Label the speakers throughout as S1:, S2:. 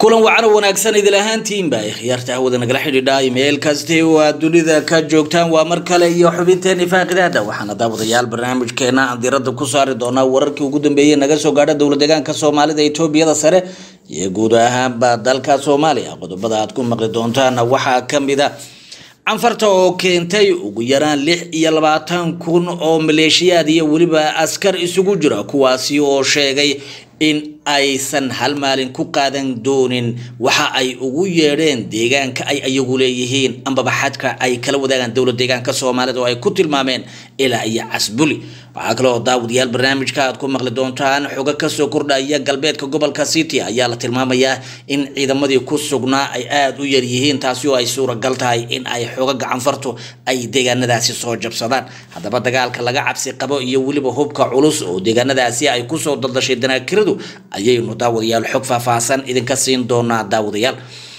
S1: kulan wacan oo wanaagsan idil ahaantiinba khiyaarta hawada nagala xidhiidha meel kasti oo aad dunida ka joogtaan waa mar kale iyo xubinteeni faaqidaada waxaana daawadayaal barnaamijkeena aan diirada ku saari doonaa wararkii ugu dambeeyey naga soo gaadha dowla deegaanka soomaalida etoobiyada sare iyo guud ahaanba dalka soomaaliya qodobada aad ku maqli doontaan waxaa kamid a canfarta oo keentay ugu yaraan lix iyo labaatan kun oo maleeshiyaad iyo weliba askar isugu jira kuwaasi oo sheegay in aysan hal maalin ku qaadan doonin waxa ay ugu yeedheen deegaanka ay ayagu leeyihiin ambaba xadka ay kala wadaagaan dowla deegaanka soomaalida oo ay ku tilmaameen ilaa iyo casbuli waxaa kale oo daawadayaal barnaamijka aad ku maqli doontaan xogo kasoo kordhaya galbeedka gobolka city ayaa la tilmaamayaa in ciidamadii ku sugnaa ay aada u yaryihiin taasi oo ay suuragal tahay in ay xogo gacanfartu ay deegaanadaasi soo jabsadaan haddaba dagaalka laga cabsi qabo iyo weliba hubka culus oo deegaanadaasi ay kusoo daldashay danaakiradu ayaynu daawadayaal xog faahfaahsan idinka siin doonaa daawadayaal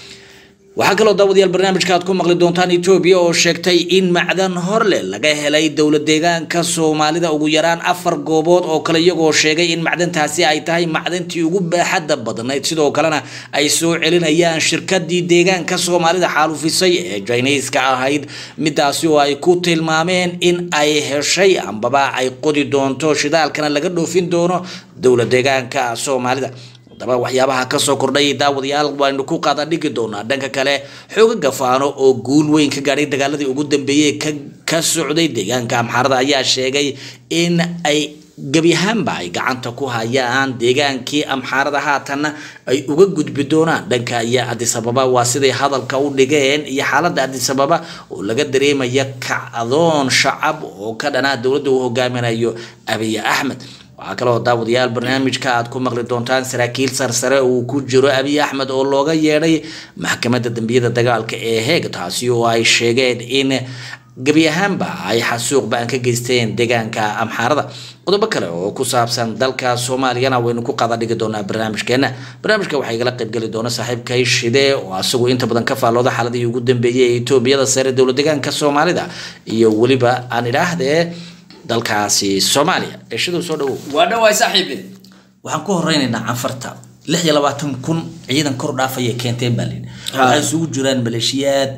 S1: waxaa kaloo daawadayaal barnaamijka aad ku maqli doontaan etoobiya oo sheegtay in macdan horle laga helay dowla deegaanka soomaalida ugu yaraan afar goobood oo kale iyagoo sheegay in macdantaasi ay tahay macdantii ugu baaxadda badnayd sidoo kalena ay soo celinayaan shirkadii deegaanka soomaalida xaalufisay ee jiniiska ahayd midaasi oo ay ku tilmaameen in ay heshay ambaba ay qodi doonto shidaalkana laga dhoofin doono dowla deegaanka soomaalida haddaba waxyaabaha kasoo kordhay daawadayaal waynu ku qaada dhigi doonaa dhanka kale xooga gafaano oo guul weyn ka gaadhay dagaaladii ugu dambeeyey ka socday deegaanka amxaarada ayaa sheegay in ay gebi ahaanba ay gacanta ku hayaan deegaankii amxaarada haatanna ay uga gudbi doonaan dhanka iyo adisababa waa siday hadalka u dhigeen iyo xaalada adisababa oo laga dareemaya kacdoon shacab oo ka dhanaa dowladda uu hogaaminayo abiy axmed waxaa kaloo daawadayaal barnaamijka aad ku maqli doontaan saraakiil sarsare uu ku jiro abiy axmed oo looga yeedhay maxkamadda dambiyada dagaalka ee heeg taasi oo ay sheegeen in gebi ahaanba ay xasuuq ba-an ka geysteen deegaanka amxaarada qodobo kale oo ku saabsan dalka soomaaliyana waynu ku qaada dhigi doonaa barnaamijkeena barnaamijka waxaa igala qaybgeli doona saaxiibkay shide oo asagu inta badan ka faallooda xaaladihii ugu dambeeyey ee etoobiyada sare dowla deegaanka soomaalida iyo weliba aan idhaahdee dalkaasi soomaaliya eeshaduu soo dhawow
S2: waa dhawaay saaxiibe
S1: waxaan ku horeynaynaa canfarta lix iyo labaatan kun ciidan kor dhaafaya keenteen baa layidhi waxay isugu jiraan maleeshiyaad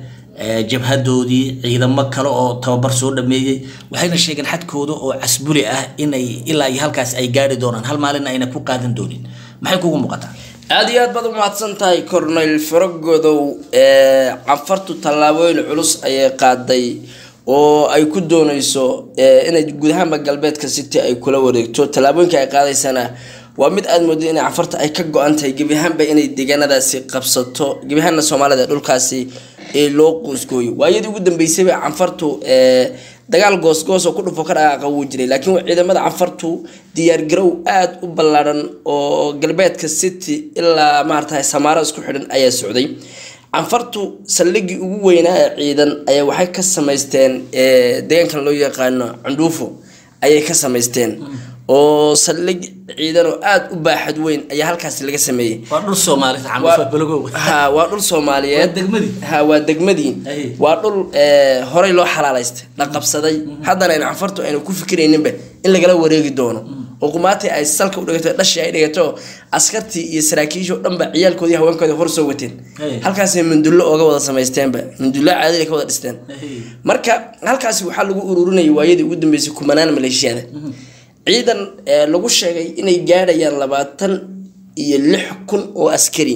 S1: jabhadoodii ciidamo kale oo tababar soo dhameeyey waxayna sheegeen xadkooda oo casbuli ah inay ilaa iyo halkaas ay gaari doonaan hal maalin ayna ku qaadan doonin maxay kugu muuqataa
S2: aada iyo aad baad umahadsan tahay corneyl faragodow canfartu tallaabooyin culus ayay qaaday oo ay ku dooneyso inay guud ahaanba galbeedka city ay kula wareegto tallaabooyinka ay qaadaysana waa mid aada moodo inay canfarta ay ka go-an tahay gebi ahaanba inay deegaanadaasi qabsato gebi ahaanna soomaalida dhulkaasi ee loo qoosgooyo waayadii ugu dambeysayba canfartu dagaal goosgoos oo ku dhufo ka dhaqaaqa wuu jiray laakiin ciidamada canfartu diyaargarow aada u ballaadhan oo galbeedka city ilaa maarata samaaro isku xidhan ayaa socday canfartu saldhigii ugu weynaa ee ciidan ayaa waxay ka samaysteen deegaankan loo yaqaano cundhuufo ayay ka samaysteen oo saldhig ciidan oo aada u baaxad weyn ayaa halkaasi laga sameeyey
S1: waa dhul soomaalida canfa balogow
S2: ha waa dhul soomaaliyeed
S1: Waa degmadii?
S2: ha waa degmadii
S1: Ay.
S2: waa dhul horey loo xalaalaystay la qabsaday haddana ayna canfartu ayna ku fikirayninba in lagala wareegi doono oo qumaatii ay salka u dhigato dhashii ay dhigato askartii iyo saraakiishii oo dhanba ciyaalkoodii haweenkoodii hor soo wateen
S1: Ay.
S2: halkaasay mundullo ooga wada samaysteenba mundullo caadil ay ka wada dhisteen marka halkaasi waxaa lagu ururinayay waayadii ugu dambeysay kumanaan maleeshiyada ciidan ee lagu sheegay inay gaadhayaan labaatan iyo lix kun oo askari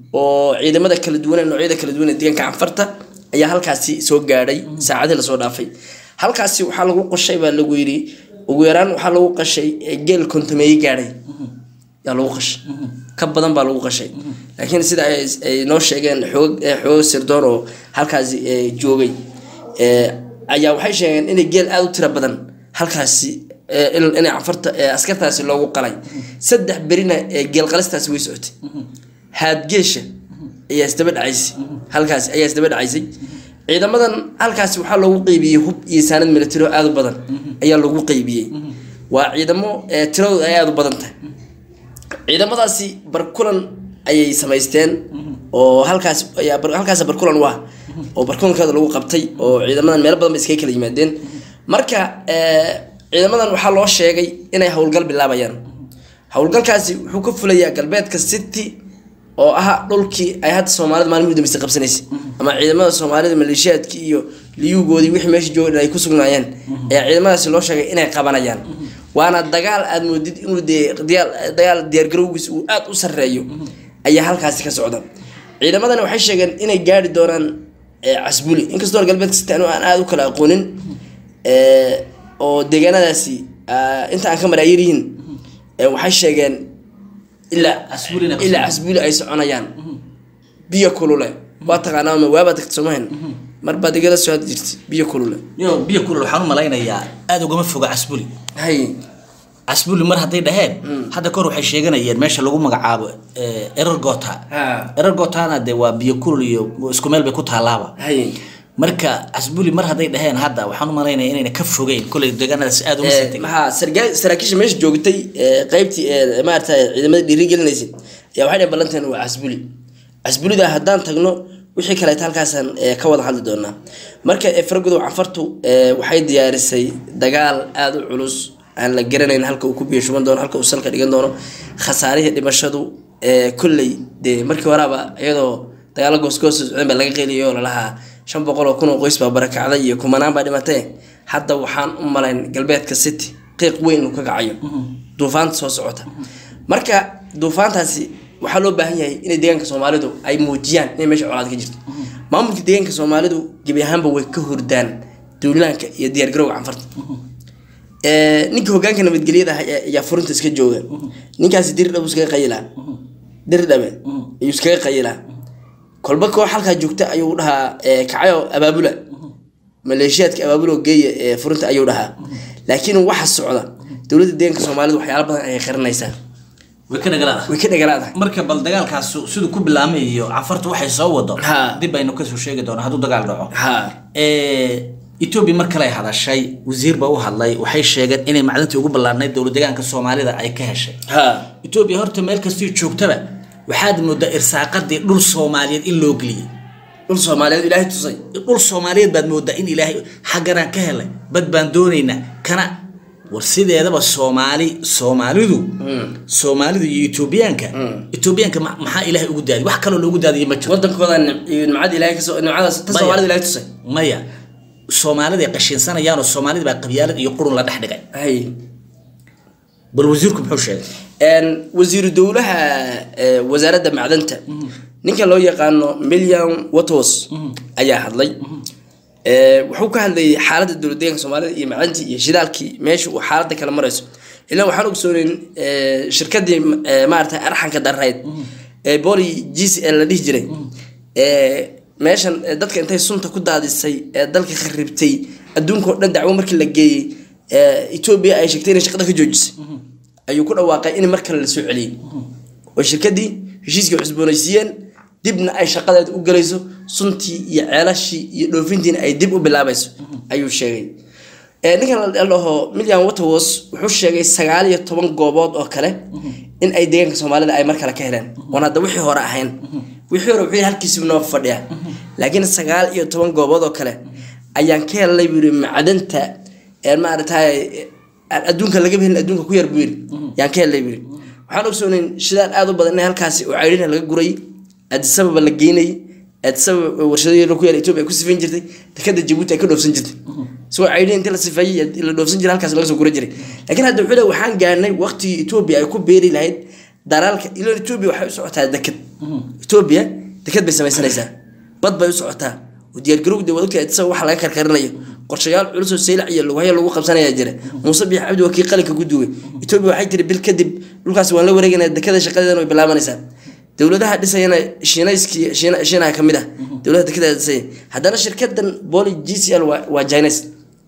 S2: oo ciidamada kala duwan ee noocyada kala duwan ee deegaanka canfarta ayaa halkaasi soo gaadhay saacadii lasoo dhaafay halkaasi waxaa lagu qashay baa lagu yidhi ugu yaraan waxaa lagu qashay ee geel kontameeye gaadhay yaa lagu qashay ka badan baa lagu qashay laakiin sida ay ay noo sheegeen xoog ee xoog sirdoon oo halkaasi ee, joogay ee, ayaa waxay sheegeen inay geel aada u tiro badan halkaasi ee, in- inay canfarta ee, askartaasi loogu qalay saddex berina ee geel qalistaasi way socotay haadgeesha ayaa isdaba dhacaysay halkaasi ayaa isdaba dhacaysay ciidamadan halkaasi waxaa loogu qeybiyey hub iyo saanad military oo aada u badan ayaa loogu qeybiyey waa ciidamo ee, tiradooda ay aada u badan tahay ciidamadaasi barkulan ayay samaysteen oo halkaas ayaa bar- halkaas barkulan waa oo barkulankooda lagu qabtay oo ciidamadan meelo badan ba iskaga kala yimaadeen marka eh, ciidamadan waxaa loo sheegay inay howlgal bilaabayaan howlgalkaasi wuxuu ka fulayaa galbeedka city oo ah dhulkii ay hadda soomaalida maalin udambeysa qabsanaysay ama ciidamada soomaalida maleeshiyaadkii iyo liyuugoodii wixii meesha jooga ay ku sugnaayeen ayaa ciidamadaasi loo sheegay inay qabanayaan waana dagaal aad moodid inuu dee diyaal- dagaal diyaargarowgiis uu aad u sarreeyo ayaa halkaasi ka socda ciidamadani waxay sheegeen inay gaari doonaan eh, casbuli inkastoo galbeedka sita anu aan aada u kala aqoonin eh, oo deegaanadaasi ah, inta aan ka maraa yaryihiin eh, waxay sheegeen ilaa
S1: Casbuli inay
S2: ilaa casbuli ay soconayaan biyo kulule waa taqaanaa ma waabaa tagta soomahan mar baad igala soo hadli jirtay biyo kulule
S1: yo biyo kulul waxaan u malaynayaa aada ugama foga casbuli
S2: hay
S1: casbuli mar hadday dhaheen hadda kahor waxay sheeganayeen meesha lagu magacaabo eh, erer gota
S2: ha
S1: erer gotana dee waa biyo kulul iyo isku meel bay ku taalaaba
S2: hay
S1: marka casbuli mar hadday dhaheen hadda waxaan u malaynaya inayna ka fogeyn koley deegaanadaas aada uma sii tegin
S2: maxaa sargaa- saraakiisha meesha joogtay ee, qaybtii ee, maarata ciidamada dhiirigelinaysay ayaa waxay dhaheen ballanteen waa casbuli casbulida haddaan tagno wixii kaleeta halkaasaan ee, ka wada hadli doonaa marka ee, faragudow canfartu ee, waxay diyaarisay dagaal aada u culus aan la garanayn halka uu ku biyo shuban doono halka uu salka dhigan doono khasaarihii dhimashadu ee, kolley dee markii horaaba iyadoo dagaalo goosgoos socdeen baa laga qeyliyay oo lalahaa shan boqol oo kun oo qoys baa barakacday iyo kumanaan baa dhimatay hadda waxaan u malayn galbeedka city qiiq weyn uu ka kacayo duufaanta soo socota marka duufaantaasi waxaa loo baahan yahay inay deegaanka soomaalidu ay muujiyaan inay meesha colaad ka jirto maamulka deegaanka soomaalidu gebi ahaanba way ka hordaan duulaanka iyo diyaargarowga canfarta Ee, ninka hogaanka nabadgelyada ah ayaa- ayaa furinta iska jooga ninkaasi dirdhab iskaga qayilaa dirdhabe ayuu iskaga qayilaa kolba koox halkaa joogta ayuu dhahaa ee, kacayo abaabula maleeshiyaadka abaabula oo geeya ee furinta ayuu dhahaa laakiin waxa socda dowladda deegaanka soomaalida waxyaalo badan ayay qarinaysaa
S1: way ka dhagalaada
S2: way ka dhagalaadahay
S1: marka bal dagaalkaas siduu ku bilaamay iyo cafartu waxay soo wado
S2: Ha.
S1: dib aynu kasoo sheegi doonaa hadduu dagaal dhaco
S2: ha
S1: etoobiya mar kale ay hadashay wasiir baa u hadlay waxay sheegeen inay macdantii ugu ballaarnayd dowlad deegaanka soomaalida ay ka heshay
S2: ha
S1: etoobiya horta meel kastii joogtaba waxaad moodaa irsaaqadii dhul soomaaliyeed in loo geliyey
S2: dhul soomaaliyeed ilaahay tusay
S1: dhul soomaaliyeed baad moodaa in ilaahay xagganaan ka helay bad baan doonaynaa kana war sideedaba soomaali soomaalidu soomaalidu iyo etoobiyaanka etoobiyaanka ma- maxaa ilaahay ugu daadiy wax kaloo loogu daadiyay ma jiro
S2: wadankooda nim- iyo nimcada ilaahay kasoo nimcadaas ta
S1: Maya.
S2: soomaalida ilaahay tusay
S1: maya soomaaliday qashinsanayaanoo soomaalida baa qabyaalad iyo qurun la dhex dhigay
S2: hay
S1: bal wasiirku muxuu sheegay
S2: Een, wasiiru dowlaha ee, wasaaradda macdanta ninka loo yaqaano milliam watos ayaa hadlay Ee, wuxuu ka hadlayay xaaladda dowlad deegaanka soomaalida iyo macdantii iyo shidaalkii meesha uu xaaladda kala marayso ilaa waxaan ogsoonayn ee, shirkadii ee, maaragtay arxanka darayd ee boli g c l la dhihi jiray ee, meeshan ee, dadka intay sunta ku daadisay ee dalka kharibtay adduunka oo dhan dacwo markii la geeyey ee, etoobiya ay sheegtay inay shaqada ka joojisay ayuu ku dhawaaqay in mar kale la soo celiyey oo shirkadii heshiiskii cusboonaysiiyeen dibna ay shaqadeeda u galayso suntii iyo ceelashii iyo dhoofintiina ay dib u bilaabayso ayuu sheegay Ee, ninkan la dhaho milliam waterwas wuxuu sheegay sagaal iyo toban goobood oo kale in ay deegaanka soomaalida ay mar kale ka heleen oon hadda wixii hore ahayn wixii hore wuxuu yidhi halkiisiba noo fadhiya laakiin sagaal iyo toban goobood oo kale ayaan ka helnay buu yidhi macdanta ee maaragtay aan adduunka laga helin adduunka ku yar buu yidhi yaan ka helnay buu yidhi waxaan ogsoonayn shidaal aad u badan in halkaasi oo caydhina laga guray adisababa la geynayay adisababa warshado ku yaala etoobiya ay ku sifayn jirtay dekada jabuuti ay ka dhoofsan jirtay isagoo caydhin intii la sifeeyey la dhoofsan jiray halkaas laga soo gura jiray laakiin hadda wuxuu leeyahay waxaan gaarnay waqtigii etoobiya ay ku beeri lahayd dalaalka ilo etoobiya waxay u socotaa dekad etoobiya dekad bay samaysanaysaa bad bay u socotaa oo diyaargarowda wadagta adisababa waxa laga karkarinayo qorshayaal culus oo saylac iyo lugahyo lagu qabsanaya jira muuse biix cabdi waa kii qalinka ku duway etoobiya waxay tiri bil kadib dhulkaas waan la wareegaynaa dekada shaqadeedana way bilaabanaysaa dowladaha dhisayana shiinayskii shiina- shiinaha ka mid ah dowladaha dekada dhisaya haddana shirkadan boli g c l waa waa chines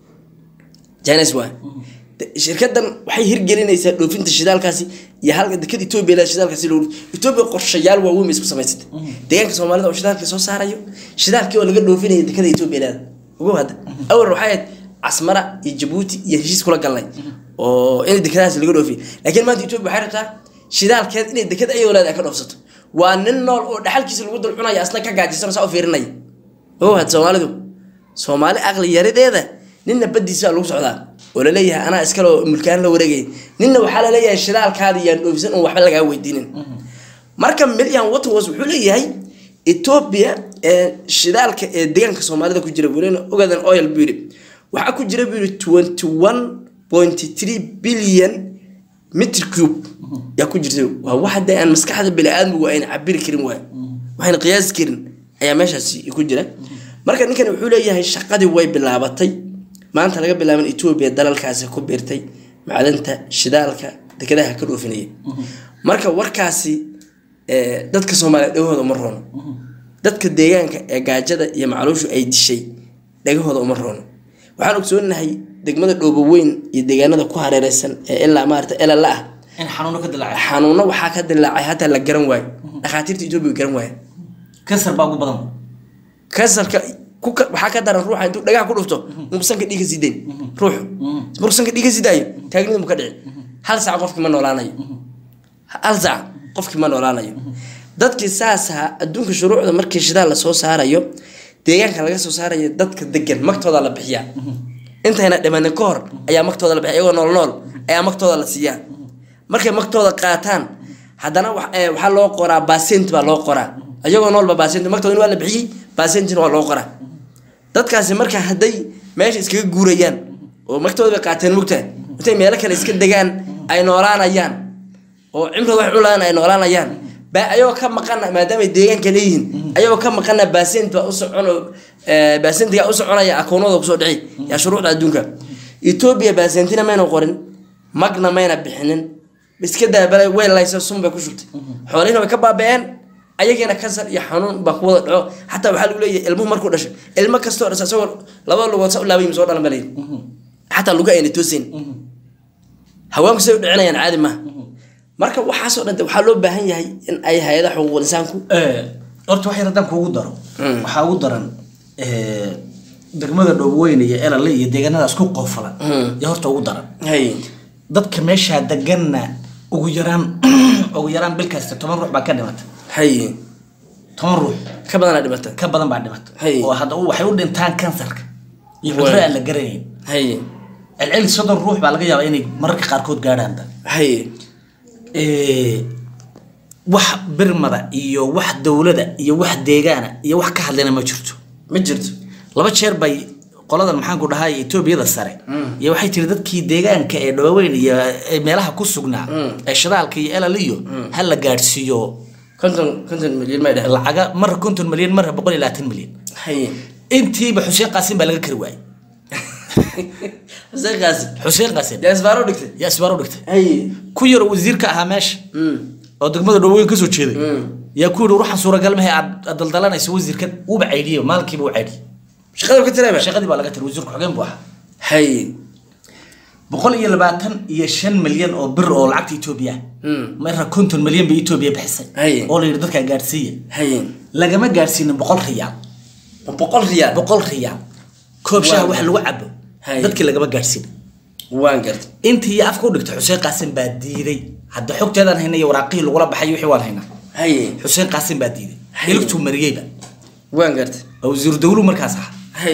S2: chines waa De- shirkadan waxay hirgelinaysaa dhoofinta shidaalkaasi iyo halka dekada etoobiya leeda shidaalkaasi loo etoobiya qorshayaal waaweyn bay isku samaysatay deegaanka soomaalida oo shidaalkii soo saarayo shidaalkii oo laga dhoofinaya dekada etoobiya leeda ogow hadda awal waxay ahayd casmara iyo jabuuti iyo heshiis kula galnay oo in dekadahaas laga dhoofiyo laakiin maanta etoobiya waxay rabtaa shidaalkeed inay dekad ayadoo leeda ay ka dhoofsato waa nin nool oo dhaxalkiisa lagu dul cunaya asna ka gaajisano saa u fiirinaya ogow hadda soomaalidu soomaali aqli yarideeda ninna badiisa lagu socdaa oo laleeyahay anaa iskaloo mulkaan la wareegay ninna waxaa laleeyahay shidaalkaada yaan dhoofisan un waxba lagaa weydiinin marka million waterwas wuxuu leeyahay ethiopia ee shidaalka ee deegaanka soomaalida ku jira welina ogadan oil buu yidhi waxaa ku jira buu yidhi twenty one point three billion mitr cube yaa ku jirta waa wax hadee aan maskaxda bini-aadmigu ayna cabiri karin waay waxayna qiyaasi karin ayaa meeshaasi ku jira marka ninkan wuxuu leeyahay shaqadii way bilaabatay maanta laga bilaaban etoobiya dalalkaasi ku biirtay macdanta shidaalka dekedaha ka dhoofinaya marka warkaasi eh, dadka soomaaliya dhagahooda uma roono dadka deegaanka ee gaajada iyo macluushu ay dishay dhagahooda uma roono waxaan ogsoonahay degmada dhooboweyn iyo deegaanada ku hareereysan ee ilaa maarata elala ah
S1: in xanuuno ka dilaacay
S2: xanuuno waxaa ka dilaacay hataa la garan waayo dhakhaatiirta etoobiya garan waayo
S1: kansar baa ugu badan
S2: kansarka ku ka- waxaa ka daran ruuxa intuu dhagaha ku dhufto muu sanka dhiig ka sii dayn ruuxu markuu sanka dhiig ka sii daayo taagnida mu ka dhici hal saac qofkii ma noolaanayo hal saac qofkii ma noolaanayo dadkii saas ahaa adduunka shuruucda markii shidaal lasoo saarayo deegaanka laga soo saarayo dadka degan magtooda la bixiyaa intayna dhimanin ka hor ayaa magtooda la bixiya iyagoo nool nool ayaa magtooda la siiyaa markay magtooda qaataan haddana wax- eh, waxaa loo qoraa basent baa loo qoraa iyagoo noolba basent magtooda waa la bixiyey basentina waa loo qoraa dadkaasi marka hadday meesha iskaga guurayaan oo magtooda bay qaateen mugtahay intay meelo kale iska degaan ay noolaanayaan oo cimrada wax culaan ay noolaanayaan baa ayagoo ka maqana maadaama ay deegaanka leeyihiin ayagoo ka maqana basent baa u socono basentiga u soconaya akoonada kusoo dhici yaa shuruucda adduunka etoobiya basentina mayna qorin magna mayna bixinin iska daabala way laysa sun bay ku shubtay xoolihina way ka baaba'een ayagiina kansar iyo xanuun baa ku wada dhaco xataa waxaa lagu leeyahay ilmuhu markuu dhashay ilmo kastoo dhasha isagoo labada lugood sa u laabayim soo dhalan balayi xataa lugu ayna toosin haweenku say u dhicinayaan caadi maaha marka waxaasoo dhan de waxaa loo baahan yahay in ay hay-adaha xuquuqul insaanku
S1: horta wax yar haddaan kuugu daro
S2: Mm.
S1: waxaa ugu daran eh, degmada dhoobweyne iyo elale iyo deegaanadaas ku qoofalan
S2: Mm.
S1: iyo horta ugu daran
S2: hay
S1: dadka meeshaa deganna ugu yaraan ugu yaraan bil kasta toban ruux baa ka dhimata
S2: hay
S1: toban ruux
S2: ka badanaa dhimata
S1: ka badan baa dhimata
S2: Hay.
S1: oo hadda waxay u dhintaan kansarka iyo cudurro
S2: Waay.
S1: aan la garanayn
S2: hay
S1: celceli soddon ruux baa laga yaabaa inay mararka qaarkood gaadhaan da
S2: hay
S1: Eh, wax birmada iyo wax dowlada iyo wax deegaana iyo wax ka hadlayna ma jirto
S2: ma jirto
S1: laba jeer bay qoladan maxaanku dhahay etoobiyada sare iyo waxay tiri dadkii deegaanka ee dhawaweyn iyo ee meelaha ku sugnaa ee shidaalka iyo elal iyo ha la gaadhsiiyo
S2: konton konton milyan may dheh
S1: lacaga marra konton milyan marra boqol iyo labaatan milyan
S2: hay
S1: intiiba xuseen qaasim baa laga kari waayey
S2: xuseen qaasim
S1: xuseen qaasim
S2: yaa isbaaro dhigtay
S1: yaa isbaaro dhigtay
S2: hay
S1: ku yaro wasiirka ahaa meesha
S2: Mm.
S1: oo degmada dhaweyn kasoo jeeday
S2: Mm.
S1: yaa ku yidhi ruuxan suuragal mahe aad aad daldalanayso wasiirkan wuuba caydhiyey maalinkiiba u caydhiyey
S2: shaqada ka tiraba
S1: shaqadii baa laga tiri wasiirku xogeen buu ahaa
S2: hay
S1: boqol iyo labaatan iyo shan milyan oo bir oo lacagta etoobiya
S2: Mm.
S1: marra konton milyan bay etoobiya bixisay
S2: Hay.
S1: oo la yidhi dadkaa gaadhsiiya
S2: hay
S1: lagama gaadhsiinin boqol riyaal
S2: boqol riyaal
S1: boqol riyaal koob shaha
S2: Waa.
S1: wax lagu cabo
S2: Hay.
S1: dadkii lagama gaadhsiinin
S2: waan gartay
S1: intii iyo afka u dhigtay xuseen qaasim baa diiday hadda xogteedaan hayna iyo waraaqihii lagula baxay wixii waan haynaa
S2: hay
S1: xuseen qaasim baa diiday
S2: Hay.
S1: iligtuu mariyeyba
S2: waan gartay
S1: waa wasiiru dawlu markaas ahaa
S2: hay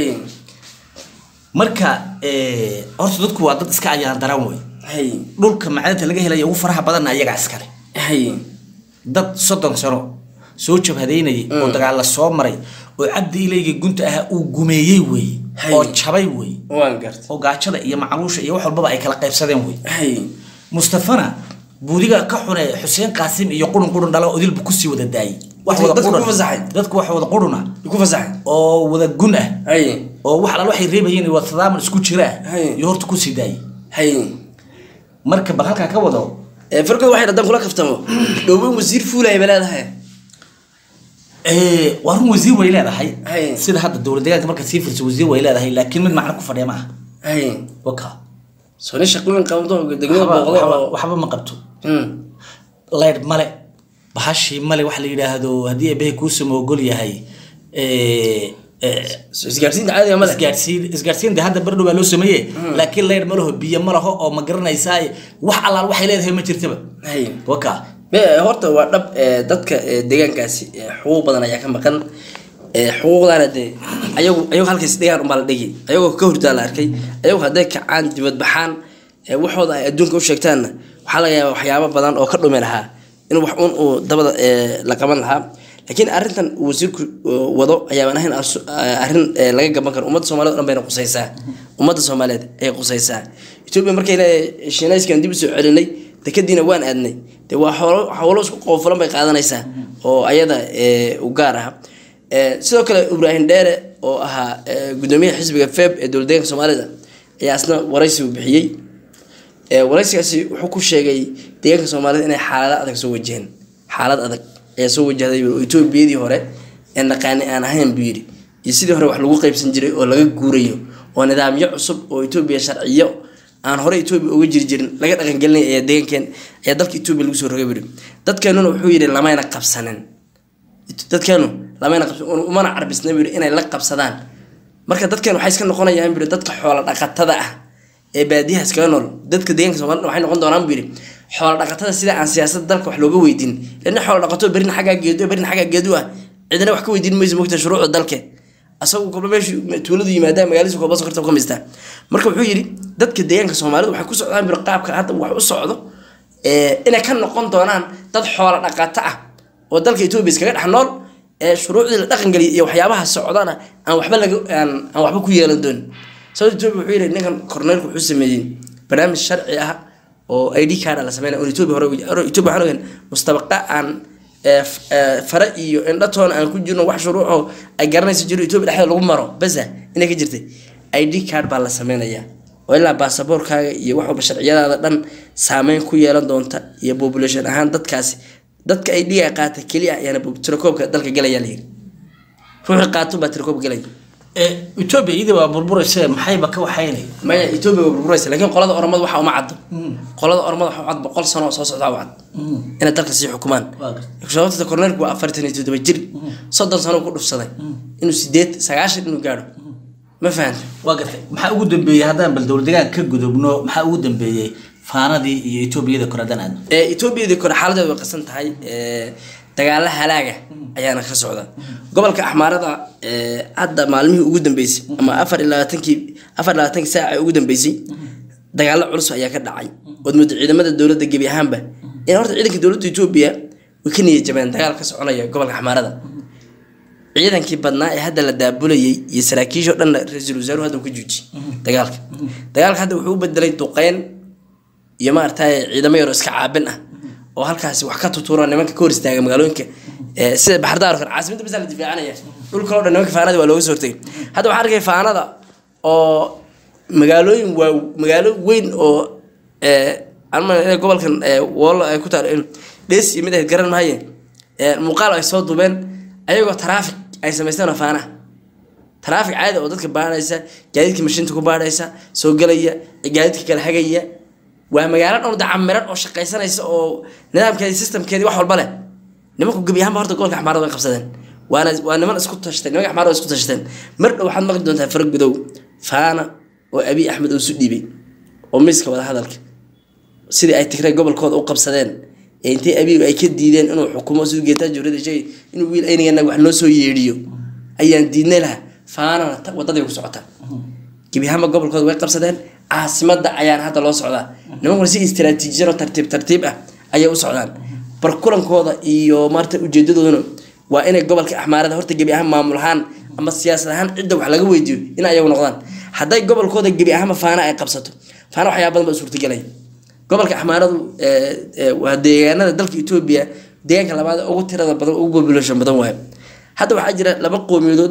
S1: marka eh, horta dadku waa dad iska ayaan daran wey
S2: hay
S1: dhulka macdanta laga helaya ugu faraha badanna ayagaa iskale
S2: hay
S1: dad soddon sano soo jabhadeynayay oo dagaal la soo maray oo cabdi ilayga gunta ahaa uu gumeeyey weeye
S2: Hay.
S1: oo jabay weeye
S2: waan gartay
S1: oo gaajada iyo macluusha iyo wax walbaba ay kala qaybsadeen wey
S2: hay
S1: mustafana buudiga ka xune xuseen qaasim iyo qurun qurun dhala odilbu kusii wada daayey wax wada
S2: Dadku
S1: qurun
S2: ku fasaxay.
S1: dadku wax wada quruna
S2: ku fasaxay
S1: oo wada gun ah
S2: hay
S1: oo wax alal waxay reebayeen waa tadaaman isku jira ah
S2: Hay.
S1: iyo horta kusii daayey
S2: hay
S1: marka bal halkaa ka wado
S2: ee farkooda waxay dhadan kula kaftamo dhowbo wasiir fuulaya ba leedahay
S1: Eh, waa run wasiir way leedahay
S2: Hay.
S1: sida hadda dowlad deegaanka marka sii firso wasiir way leedahay laakiin mid macno ku fadhiya ma aha
S2: hay
S1: waka
S2: soo nin shaqooyin qabdo degmada
S1: waxba
S2: booqdo
S1: waxba-
S2: oo
S1: waxba ma qabto
S2: Mm.
S1: leydh male bahashii male waxa la yidhaahdo haddii ebehe kuusama ogol yahay eh, eh,
S2: soo isgaarsiinta caadiga ma leh
S1: isgaarsiin isgaarsiinta hadda bardhow baa loo sameeye laakiin leydh ma laho biyo ma laho oo ma garanaysaa wax allaal waxay leedahay ma jirtaba
S2: hay
S1: waka
S2: Me- horta waa dhab ee, dadka ee, deegaankaasi ee, xuquuq badan ayaa ka maqan ee, xuquuqdaana dee ayagu ayagu halkaas dhigaan unbaa la dhigi ayagoo ka hurdaa la arkay ayagu hadday kacaan dibad baxaan ee, waxooda ay adduunka u sheegtaanna waxaa laga yaabaa waxyaabo badan oo ka dhumi lahaa in wax un uu dabada ee, la qaban lahaa laakiin arrintan uu wasiirku oo, wado ayaaban ahayn asu- arrin ee, laga gaban karo ummadda soomaaliyed o dhan bayna qusaysaa ummadda soomaaliyeed ayay qusaysaa etoobiya markay leedahay shiinayskan dib u soo celinay dekadiina waan aadnay dee waa xoolo howlo isku qoofulan bay qaadanaysaa oo ayada ee, u gaar ah Ee, sidoo kale ibraahim dheere oo ahaa ee, gudoomiyaha xisbiga feb ee dowladdeeganka soomaalida ayaa isna waraysi uu bixiyey Ee, waraysigaasi wuxuu ku sheegay deegaanka soomaalida inay xaalado adag soo wajaheen xaalad adag ayaa soo wajahday oo etoobiyadii hore ee naqaani aan ahayn buu yidhi iyo sidii hore wax lagu qaybsan jiray oo laga guurayo oo nidaamyo cusub oo etoobiya sharciyo aan hore etoobiya uga jiri jirin laga dhaqangelinay ayaa deegankeen ayaa dalka etoobiya lagu soo rogay buu yidhi dadkeenuna wuxuu yidhi lamayna qabsanin dadkeenu lamayna qabsan umana carbisna buu yidhi inay la qabsadaan marka dadkeenu waxay iska noqonayaan buu yidhi dadka xoola dhaqatada ah ee baadiyaha iskaga nool dadka deegaanka soomaalida waxay noqon doonaan buu yidhi xoola dhaqatada sida aan siyaasadda dalka wax looga weydiin lana xoola dhaqato berina xaggaa geedu berina xaggaa geedu ah cidina wax ka weydiin mayso mogta shuruucda dalke asagu kolba meeshu tuuladu yimaadaan magaaladiisa kolba sokorta ka mistaa marka wuxuu yidhi dadka deegaanka soomaalida waxay ku socdaan buu yidhi qaabka hadda wax u socdo ee, inay ka noqon doonaan dad xoola dhaqato ah oo dalka etoobiya iskaga dhex nool ee shuruucdii la dhaqangeliyay iyo waxyaabaha socdana aan waxba laga aan aan waxba ku yeelan doonin sababta etoobiya wuxuu yidhi ninkan korneelku wuxuu sameeyey barnaamij sharci ah oo id card la sameynaya oo etoobiya hore hore etoobiya waxaan ogayn mustabaqa aan ee, f- ee, fare iyo indhatoona aan ku jirno wax shuruucoo ay garanaysa jiro etoobiya dhexdeeda lagu maro basa inay ka jirtay id card baa la sameynayaa oo ilaa baasaboorkaaga iyo wax walba sharciyadaada dhan saameyn ku yeelan doonta iyo population ahaan dadkaasi dadka ay dhiga qaata keliya ayaana tirakoobka dalka galaya la yiri ruuxii qaatun baa tirakoobka galaya
S1: etoobiya iyadii waa burburayse maxayba ka waxaynay
S2: maya etoobiya waa burburaysa laakiin qolada oromada waxa uma caddo qolada oromada waxa u cad boqol sano oo soo socda u cad inay dalka sii xukumaan
S1: Waa gartay.
S2: sababta korneelku waa afartan iyo toddoba jir soddon sano ku dhufsaday inuu sideed sagaashan inuu gaadho ma fahanta
S1: waa gartay maxaa ugu dambeeyey haddaan bal dowladdeegaanka ka gudubno maxaa ugu dambeeyey faanadii iyo etoobiyada kore haddaan aadno
S2: ee etoobiyadii kore xaaladeedu way qasan tahay ee, dagaalo halaaga ayaana ka socda gobolka axmaarada ee, hadda maalmihii ugu dambeysay ama afar iyo labaatankii afar iyo labaatankii saaca ee ugu dambeysay dagaalo culus ayaa ka dhacay ood muddo ciidamada dowladda gebi ahaanba in horta ciidanka dowladda etoobiya way ka niyad jabeen dagaal ka soconaya gobolka axmaarada ciidankii badnaa ee hadda la daabulayay iyo saraakiishoo dhanna ra-iisul wasaaruhu hadda uu ka juuji dagaalka dagaalka hadda wuxuu u bedelay duqeyn iyo maaragtay ciidamo yaroo iska caabin ah oo halkaasi wax ka tutuura nimanka ka hor istaaga magaalooyinka ee, sida baxardaar oo kale caasimadda basa la difaacanaya dhulka oo dhan nimanka faanada waa looga soo hortagay hadda waxaan arkay faanada oo magaalooyin waa magaalo weyn oo ee, aan ma inay gobolkan ee, woolo ay ku taal dhees iyo mid ahayd garan maaye ee, muuqaal ay soo dubeen ayagoo taraafik ay samaysteen oo faanaha taraafik caadi oo dadka baadhaysa gaadiidka mashiinta ku baadhaysa soo gelaya gaadiidka kala hagaya waa magaalo dhan dacamiran oo shaqaysanaysa oo nidaamkeedi systemkeedi wax walba leh nimanku gebi ahaanba horta gobolka axmaarada way qabsadeen waana waa niman isku tashteen nimanka axmaarada way isku tashteen mar dhow waxaad maqli doontaa fara gudow faana oo abiy axmed uu isu dhiibay oo miiska wada hadalka sidii ay tigray gobolkooda u qabsadeen ee intay abiy ay ka diideen inuu xukumo siduu geetaa jawrada sheegay inuu wiil aynagana wax noo soo yeedhiyo ayaan diidnay laha faanana ta- wadadii ku socotaa gebi ahaanba gobolkooda way qabsadeen caasimada ayaan hadda loo socdaa nimankuna si istiraatiijiyan oo tartiib tartiib ah ayay u socdaan barkulankooda iyo maarta ujeedadooduna waa inay gobolka axmaarada horta gebi ahaan maamul ahaan ama siyaasad ahaan cidda wax laga weydiiyo in ayagu noqdaan hadday gobolkooda gebi ahaanba faana ay qabsato faana waxyaa badan baa suurtagelaya gobolka axmaaradu ee, ee, waa deegaanada dalka etoobiya deegaanka labaad ee ugu tirada badan ugu population badan waayo hadda waxaa jira laba qowmiyadood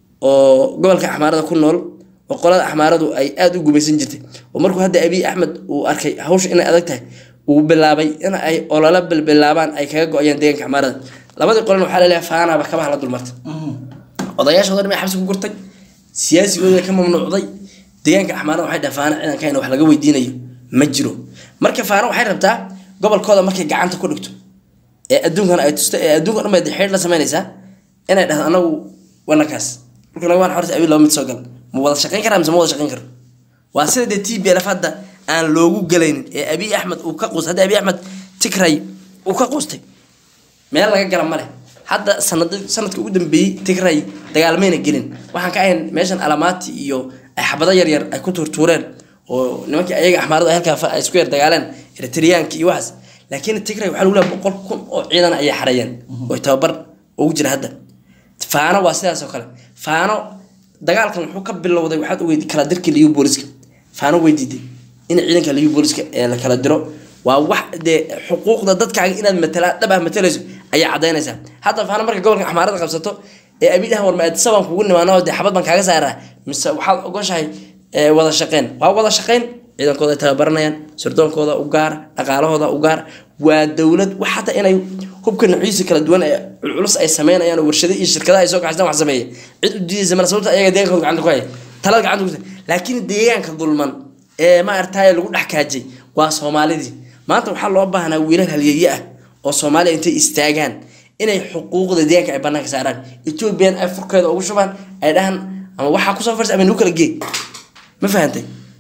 S2: oo gobolka axmaarada ku nool oo qolada axmaaradu ay aada u gumaysan jirtay oo markuu hadda abiy axmed uu arkay hawsha inay adag tahay uu bilaabay in ay ololo bilbilaabaan ay kaga go-ayaan deegaanka axmaarada labadii qolan waxaa laleeyahay faanaaba kabaha la dulmartay odayaashooda dhan bay xabsi ku gurtay siyaasigooda ka mamnuucday deegaanka axmaarada waxay dhahay faana ciidanka wax laga weydiinayo ma jiro marka faana waxay rabtaa gobolkooda markay gacanta ku dhigto ee adduunkan ay tusto ee adduunka dhan bay xeer la samaynaysaa inay dhahdo anagu wanakaas dhulka naga waan horta abiy laba mid soo gal ma wada shaqayn karaa mise ma wada shaqayn karo waa sida dee t b lf hadda aan loogu galaynin ee abiy axmed uu ka quustay hadda abiy axmed tigray uu ka quustay meel laga gala male hadda sanad sanadka ugu dambeeyey tigray dagaalmayna gelin waxaan ka ahayn meeshan alamaati iyo ay xabado yaryar ay ku tuurtuureen oo nimankii ayaga axmaaradu ay halkaa fa- ay isku yar dagaaleen eritriyaanka iyo waxaas laakiin tigray waxaa lagu leeyahay boqol kun oo ciidan ayay xareeyeen oo tababar ugu jira hadda faano waa sidaas oo kale faano dagaalkan wuxuu ka bilowday waxaad ogeyd kala dirkii liyu booliska faano way diiday in ciidanka liyu booliska ee la kala diro waa wax dee xuquuqda dadkaaga inaad matala dhab ah matalayso ayaa cadaynaysaa hadda faano marka gobolka axmaarada qabsato ee abidahan war maadisa baan kugu nimaano dee xabad baan kaaga saaraa mise waxaad ogoshahay ee, wada shaqeyn waa wada shaqeyn ciidankooda ay tababaranayaan sirdoonkooda u gaar dhaqaalahooda u gaar waa dowlad wax hata inay hubka nuucyadiisa kala duwan ee culculus ay sameynayaan oo warshado iyo shirkadaha ay soo kaxaystaan wax sameeya cid u diidaysa male sababta ayaga deegaankooda gacanta ku haya talada gacanta ku laakiin deegaanka dulman ee maaragtay lagu dhex kaajay waa soomaalidii maanta waxaa loo baahnaa wiilal halyeeye ah oo soomaaliya intay istaagaan inay xuquuqda deegaanka ay banaanka saaraan ethoobiyan ay furkeeda ugu shubaan ay dhahan ama waxaa kusoo farsa ama nagu kala gee ma fahantay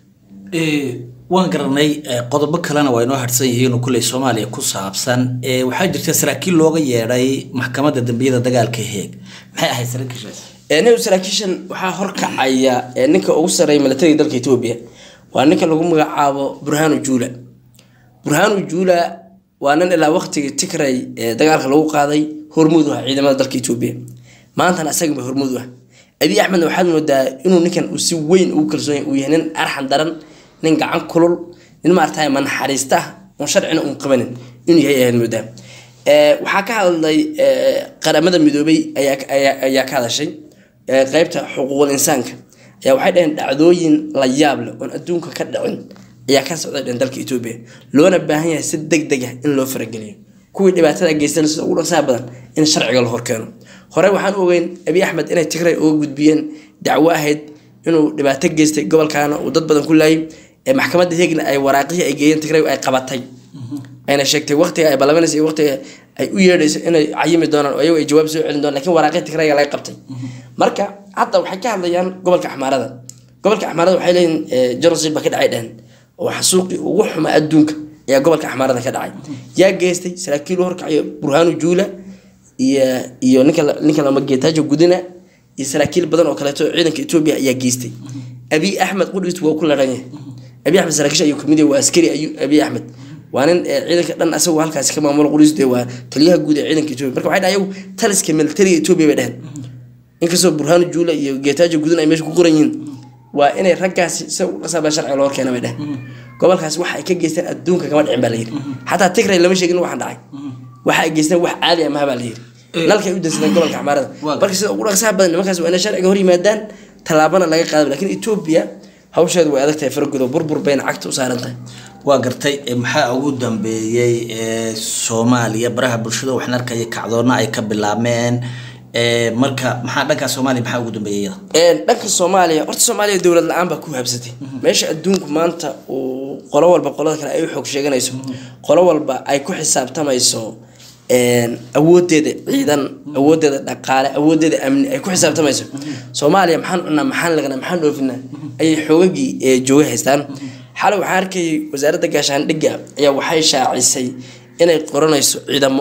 S1: Eh, waan garanay eh, qodobo kalena waa inoo harsan yihiin oo kulley soomaaliya ku saabsan Eh, waxaa jirta saraakiil looga yeedhay maxkamadda dambiyada dagaalka heeg maxay ahayd saraakiishaas
S2: ee nin saraakiishan waxaa horkacaya ee ninka ugu sarreeya milatariga dalka etoobiya waa ninka lagu magacaabo burhanu juula burhanu juula waa nin ilaa waqtigii tigray ee dagaalka lagu qaaday hormuud u ah ciidamada dalka etoobiya maantana asaganba hormuud u ah abiy axmedna waxaad moodaa inuu ninkan uu si weyn ugu kalsoon yahay uu yahay nin arxan daran nin gacan kulul nin maaragtay manaxariista ah oon sharcina uun qabanin inuu yahay ayaad moodaa Ee, waxaa ka hadlay ee, qaramada midoobay ayaa ayaa- ayaa ka hadashay ee, qeybta xuquuqul insaanka ayaa waxay dhaheen dhacdooyin la yaab leh oon adduunka ka dhicin ayaa ka socday dhan dalka etoobiya loona baahan yahay si deg deg ah in loo farageliyo kuwii dhibaatada geystan sida ugu dhaqsaha badan in sharciga la horkeeno hore waxaan u ogeyn abiy axmed inay tigray uga gudbiyeen dacwo ahayd inuu dhibaato geystay gobolkaana uu dad badan ku laayay ee maxkamadda heegna ay waraaqihii ay geeyeen tigray ay qabatay ayna sheegtay waqtiga ay ballabanaysa iyo waqtiga ay u yeedhayso inay cayimi doonaan oo ayagu ay jawaab soo celin doonaan laakiin waraaqii tigrayga laga qabtay marka hadda waxay ka hadlayaan gobolka axmaarada gobolka axmaarada waxay leeyihin genocide baa ka dhacay dhehen oo xasuuqii ugu xuma adduunka ayaa gobolka axmaarada ka dhacay yaa geystay saraakiil u horkacayo burhaanu juula iyo iyo ninka la- ninka lama geetaajo gudina iyo saraakiil badan oo kaleeto oo ciidanka etoobiya ayaa geystay abiy axmed qudhiistu waa ku laran yahay abiy axmed saraakiisha ayuu kamid yahay waa askari ayu abiy axmed waa nin ee ciidanka dhan asagoo halkaasi ka maamulo qudhiistu dee waa taliyaha guud ee ciidanka etoobiya marka waxay dhahay ayagu taliska militariga etoobiya bay dheheen inkastoo burhaanu juula iyo geetaajo gudin ay meesha ku qoran yihiin waa inay raggaasi si uqasaba sharciga loo keena bay dheheen gobolkaasi waxa ay ka geysteen adduunka kama dhicin baa la yidhi xataa tigray lama sheegin waxaan dhacay waxa ay geysteen wax caadi ah maha baa la yidhi nalkay u dansadeen gobolka axmaarada
S1: Waa
S2: marka sida ugu dhaqsaha badan nimankaas waa inay sharciga hor yimaadaan tallaabana laga qaada laakiin etoobiya hawsheedu way adag tahay faragudo burbur bayna cagta u saaran tahay
S1: waa gartay eh, maxaa ugu dambeeyey ee soomaaliya baraha bulshada waxaan arkaya kacdoonna ay ka bilaabmeen Eh, marka maxaa dhanka soomaaliya maxaa ugu dambeeyey iyada
S2: Een, dhanka soomaaliya horta soomaaliya dowlad la-aan baa ku habsatay meesha adduunku maanta uu qolo walba qolada kale ay u xoog sheeganayso qolo walba ay ku xisaabtamayso een, awoodeeda ciidan awoodeeda dhaqaale awoodeeda amni ay ku xisaabtamayso soomaaliya maxaan cunaa maxaan lagnaa maxaan dhoofinaa ayay xoogagii ee jooga haystaan xalay waxaan arkayay wasaaradda gaashaandhigga ayaa waxay shaacisay inay qoranayso ciidamo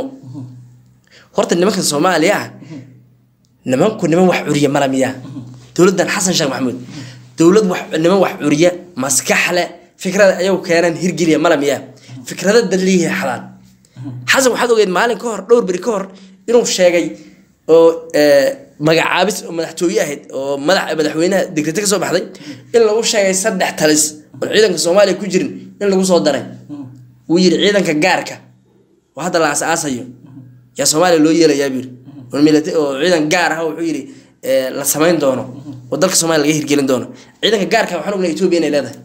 S2: horta nimanka soomaaliya ah nimanku niman wax curiya mala miyaa dowladdan xasan sheekh maxamuud dowlad wax niman wax curiya maskax leh fikrada ayagu keenaan hirgeliya mala miyaa fikrada daliihi xalaan xasan waxaad ogeyd maalin ka hor dhowr beri ka hor inuu sheegay oo eh, magacaabis oo madaxtooye ahayd oo madax madaxweynaha degrete ka soo baxday in lagu sheegay saddex talis oon ciidanka soomaaliya ku jirin in lagu soo daray wuu yidhi ciidanka gaarka oo hadda la aasaasayo yaa soomaaliya loo yeelayaa buu yidhi oo milita- oo ciidan gaar ah wuxuu yidhi eh, la samayn doono oo dalka soomaaliya laga hirgelin doono ciidanka gaarka waxaan ognay etoobiya inay leedahay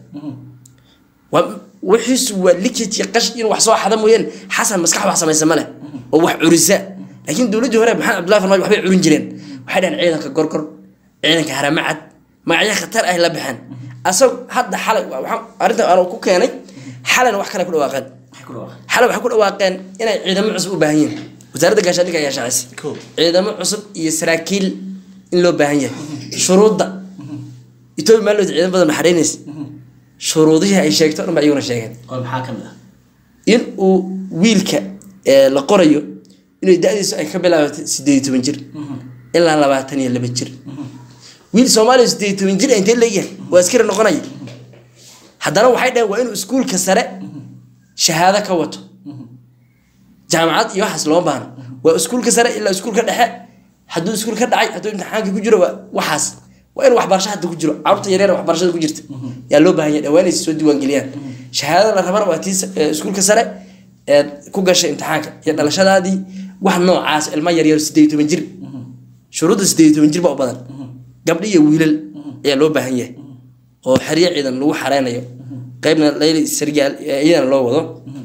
S2: waa wixiisu waa likit iyo qash in wax soo xada mooyeen xasan maskax wax samaysa ma leh oo wax curisa laakiin dowladdii hore maxamed cabdullahi farmaajo waxbay curin jireen waxay dhaheen ciidanka gorgor ciidanka haramacad magacyo khatar ah la baxeen asag hadda xalay waxaan arrintan aan ku keenay xalayna wax kale ku dhawaaqeen xalay waxay ku dhawaaqeen inay ciidamo cusub u baahan yihiin wasaaradda gaashaandhigga ayaa shaacisay
S1: Cool.
S2: ciidamo cusub iyo saraakiil in loo baahan yahay shuruudda etoobiya maalmood ciidan badan maxareynaysa shuruudihii ay sheegto o dhan ba iyaguna sheegeen
S1: oo maxaa ka mid ah
S2: in uu wiilka ee, la qorayo inay da-diisu ay ka bilaabato sideed iyo toban jir ilaa labaatan iyo laba jir wiil soomaaliya sideed iyo toban jir ah intee leeyahay waa askari noqonaya haddana waxay dhaheen waa inuu iskuulka sare shahaado ka wato jaamacad iyo waxaas looma baahno waa iskuulka sare ilaa iskuulka dhexe hadduu iskuul ka dhacay hadduu imtixaanka ku jiro waa waxaas waa in waxbarasho hadda ku jiro carruurta yaryar waxbarashada ku jirta yaa loo baahan yahay dhawaan soo diiwaangeliyaan shahaadada la rabana waa tii iskuulka sare ee ku gashay imtixaanka iyo dhalashadaadii wax noocaas ilmo yaryar sideed iyo toban jir shuruudda sideed iyo toban jir baa u badan gabdho iyo wiilal ayaa loo baahan yahay oo xeryo ciidan lagu xareynayo qeybna layli sargaal iyadana loo wado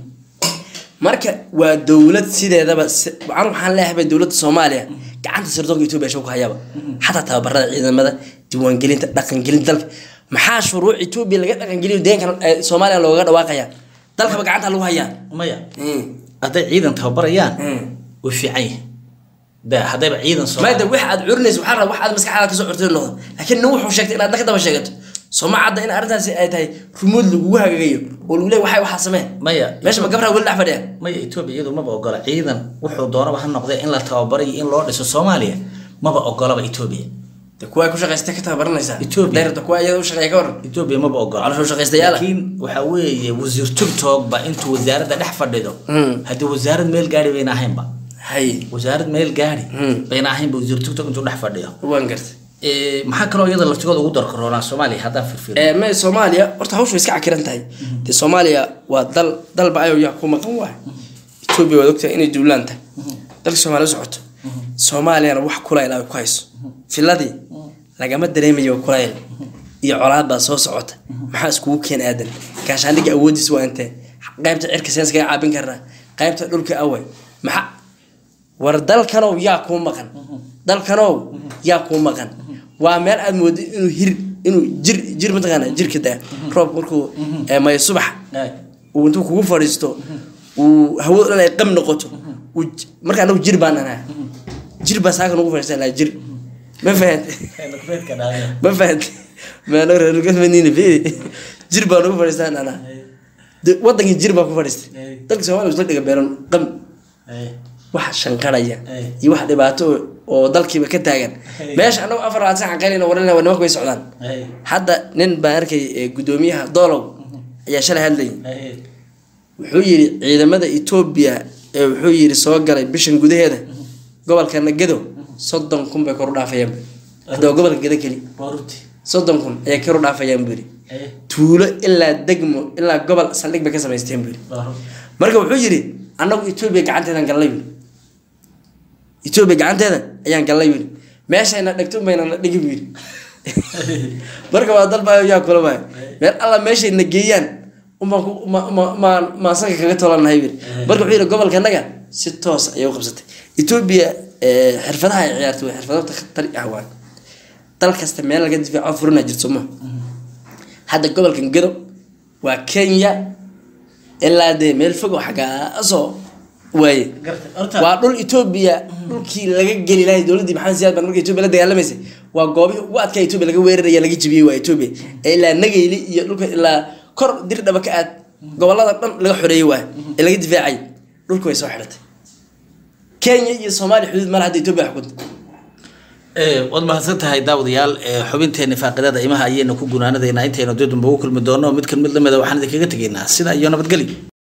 S2: marka waa dowlad sideedaba an waxaan leeyahay dowladda soomaaliya gacanta sirdoonka etoobiya shoo ku hayaaba xataa tababarada ciidamada diiwaangelinta dhaqangelinta dalka maxaa shuruuc etoobiya laga dhaqangeliyo deenkan soomaaliya loogaga dhawaaqaya dalkaba gacanta lagu hayaa
S1: maya hadday ciidan tababarayaan way fiican yihin da haddayba ciidan soo
S2: maada wax aad curinaysa waxaa raba wax aad maskaxdaada kasoo curtay noqdo laakiin nin wuxuu sheegtay inaad ka daba sheegato sooma cadda in arrintaasi ay tahay rumuud lagugu hagagayo oo lagu leey waxay waxaa samee
S1: maya
S2: meesha ma gabraa weli dhex fadhiya
S1: maya etoobiya iyadu maba ogola ciidan wuxuu doonaba ha noqdee in la tababarayo in loo dhiso soomaaliya maba ogolaba etoobiya
S2: de kuwa ku shaqaystay ka tababaranaysaa
S1: Ethiopia.
S2: dayrta kuwa iyada u shaqeeya ka waran
S1: etoobiya maba ogola
S2: Caloosha shaqaystayaal ah.
S1: laakiin waxaa weeye wasiir tigtog ba intuu wasaaradda dhex fadhido haddii wasaarad meel gaari bayna ahaynba
S2: hay
S1: wasaarad meel gaari
S2: Hmm.
S1: bayna ahaynba wasiir tigtog intuu dhex fadhiyo
S2: waan gartay
S1: Eh, maxaa kaloo iyada laftigooda ugu darkaroonaa soomaaliya haddaan firfir
S2: ee me soomaaliya horta hawshu way iska cakiran tahay dee soomaaliya waa dal dalba ayow yaa ku maqan waay etoobiya waad ogtahay inay duulaan tahay dalka soomaaliya u socoto soomaaliyana wax kulayl ay ku hayso filadii lagama dareemayo kulayl iyo colaad baa soo socota maxaa iskugu keen aadan gaashaandhigga awoodiis waa intee qaybta cirka seen iskaga caabin karnaa qaybta dhulka away maxaa war dalkanow yaa kuu maqan dalkanow yaa kuu maqan waa meel aad moodo inuu hir inuu jir jir mataqaana jirka daa roob markuu ee, mayo subax uu intuu kugu fadhiisto uu hawadu dhan ay qam noqoto uu j- marka anagu jir baan anaa jir baa saaka nugu fadhiistaa laa jir ma fahante ma fahante maano reergalmaniina fiiri jir baa nugu fadhiistaan anaa De- wadankii jir baa ku fadhiistay dalka soomaaliya isla dhiga beeran qam wax shanqaraya
S1: Ay.
S2: iyo wax dhibaato oo- oo dalkiiba ka taagan meesha anagu afar labaad saxan qaylina waran nimanka way socdaan hadda nin baan arkay ee, gudoomiyaha doolow ayaa shalay hadlayay wuxuu yidhi ciidamada etoobiya ee wuxuu yidhi soo galay bishan gudaheeda gobolka nagado soddon kun bay kor u dhaafayaan bu hadda waa gobolka gado keli soddon kun ayay kor u dhaafayaan buu yidhi tuulo ilaa degmo ilaa gobol saldhig bay ka samaysteen buu yidhi marka wuxuu yidhi annagu etoobiya gacanteedan gallay buu yidhi etoobiya gacanteeda ayaan gallay buu yidhi meeshayna dhegto bayna na dhigi buu yidhi marka waa dalba yaa kula waay meel alla meeshay na geeyaan umaan ku ma- ma- maan maansanka kaga tolanahay buu yidhi marka wuxuu yidhi gobolkanaga si toos ayay u qabsatay etoobiya eh, xirfadaha ay ciyaartay waa xirfado khatari ah waay dal kasta meel laga difaaco furina jirto ma hadda gobolkan gado waa kenya ilaa dee meel fog oo xaggaasoo waaye
S1: Gartay. Horta-
S2: waa dhul etoobiya dhulkii laga geli lahay dowladdii maxamed siyaad baan marka etoobiya la dagaalamaysay waa goobihii ugu adkaa etoobiya laga weeraraya laga jibiyey waa etoobiya ee ilaa nagayli iyo dhulka ilaa kor dir dhaba ka aad gobolada dhan laga xoreeyey waa ee laga difaacay dhulka way soo xidhatay kenya iyo soomaaliya xuduud mala hadda etoobiya xukunta
S1: waad mahadsan tahay daawadayaal Eh, xubinteeni faaqidada imaha ayaynu ku gunaanadaynaa intaynu dib dambe ugu kulmi doono mid kan mid lamida waxaan idinkaga tegaynaa sida iyo nabadgelyo